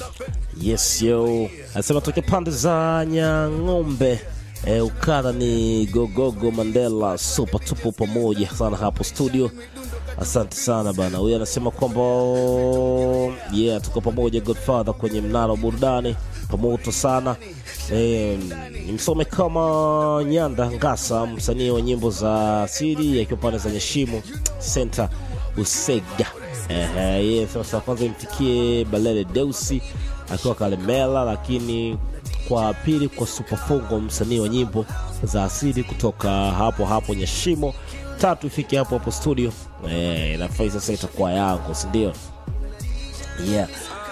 Yes yo, anasema toke pande za Nyang'ombe. E, ukadha ni Gogogo Mandela, super tupo pamoja sana hapo studio. Asante sana bana. Huyu anasema kwamba yeah, tuko pamoja Godfather kwenye mnara wa burudani pamoto sana. E, nimsome kama Nyanda Ngasa, msanii wa nyimbo za asili akiwa pande za Nyeshimo Center Usega. Ehe, yeye sasa kwanza imfikie Balele Deusi akiwa Kalemela, lakini kwa pili kwa Superfongo, msanii wa nyimbo za asili kutoka hapo hapo Nyashimo. Tatu ifike hapo hapo studio. Eh, nafai sasa itakuwa yangu, si ndio? Yeah.